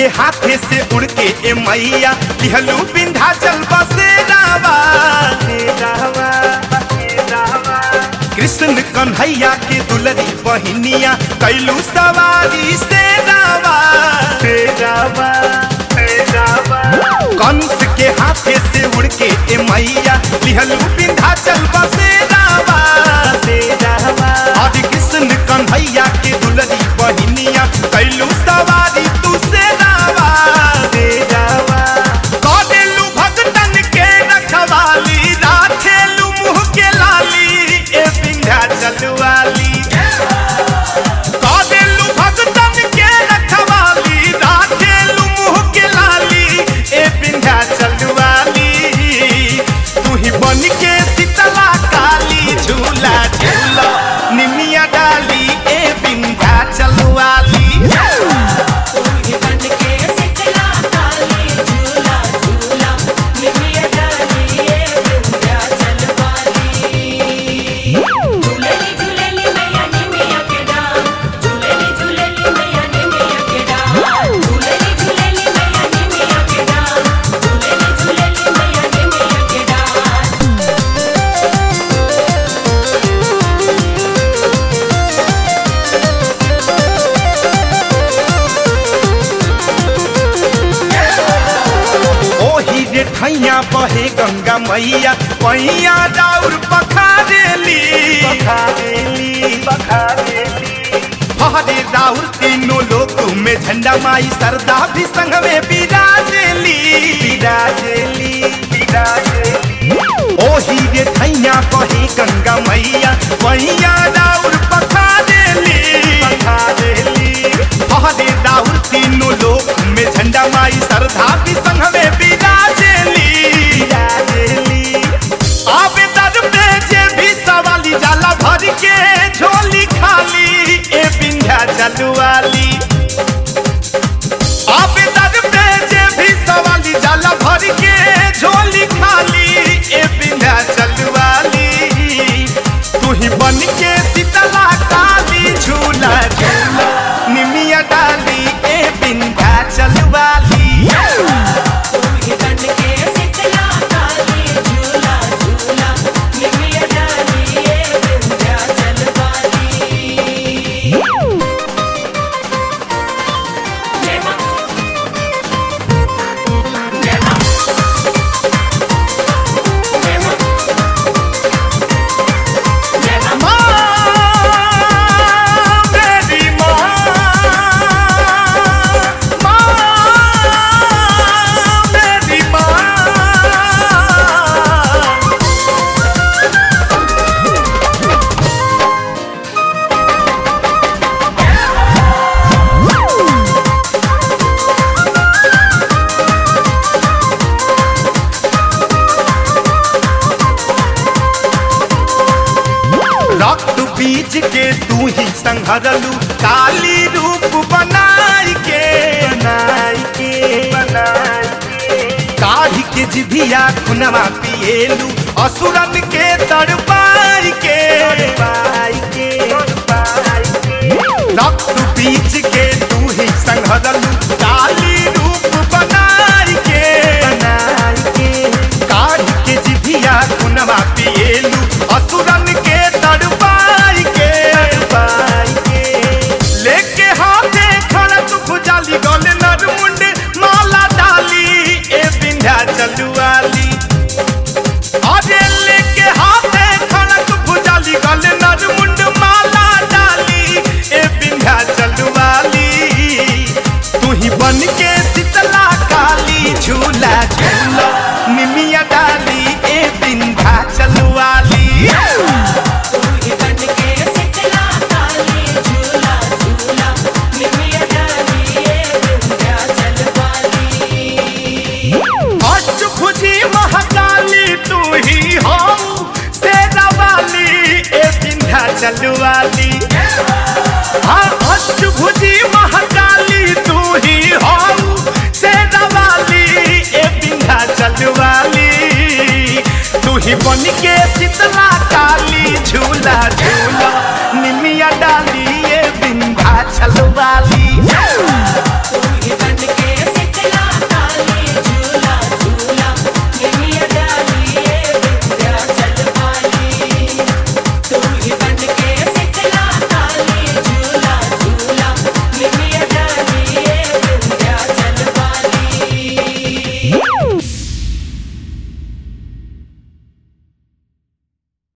के हाथे से उड़ के ए मैया लिहलू बिंधा चल बसेरावा कृष्ण कन्हैया के दुलरी बहिनिया कैलू सवारी से रावा कंस के हाथे से उड़ के ए मैया लिहलू बिंधा चल बसेरावा हरि कृष्ण कन्हैया के दुलरी बहिनिया कैलू सवारी तू से रावा कदेलू भगतन के रखवाली राखेलू मुँह के लाली ए बिंध्या चलवाली कदेलू भगतन के रखवाली राखेलू मुँह के लाली ए बिंध्या चलवाली तू ही बन के शीतला काली झूला झूला निमिया डाली ए बिंध्या चलवाली ओही रे ठैया बहे गंगा मैया पैया दाउर पखारेली हरे दाउर तीनों लोक में झंडा माई सरदा भी संग में बिराजेली ओही रे ठैया बहे गंगा मैया पैया दाउर पखारेली हरे दाउर तीनों लोक में झंडा माई सरधा भी संग में बिराजेली आबे दर पे जे भी सवाली जाला भर के झोली खाली ए बिंध्या चलवाली आबे दर पे जे भी सवाली जाला भर के झोली खाली ए बिंध्या चलवाली तू ही बन के शीतला काली झूला झूला निमिया डाली ए बिंध्या चलवाली माँ मेरी माँ माँ मेरी माँ रक्त बीज के तू ही संहरलू काली रूप बनाई के बनाई के बनाई काढ़ी के जिभिया खुनवा पिएलू असुरन के तड़पाई के के रक्त बीज के तू ही संहरलू काली रूप बनाई के बनाई के काढ़ी के जिभिया खुनवा पिएलू असुरन के तड़पाई के लेके हाथे खड़क भुजाली गले नरमुंड माला डाली ए बिंध्या चलुआली अरे लेके हाथे खड़क भुजाली गले नरमुंड माला डाली ए बिंध्या चलुआली तू ही बन के शीतला काली झूला झूला निमिया डाली ए बिंध्या चलुआली अष्टभुजी महाकाली तू ही हो तेरा वाली ए बिंध्या चलवाली हाँ अष्टभुजी महाकाली तू ही हो तेरा वाली ए बिंध्या चलवाली तू ही बन के शीतला काली झूला झूला निमिया डाली ए बिंध्या चलवाली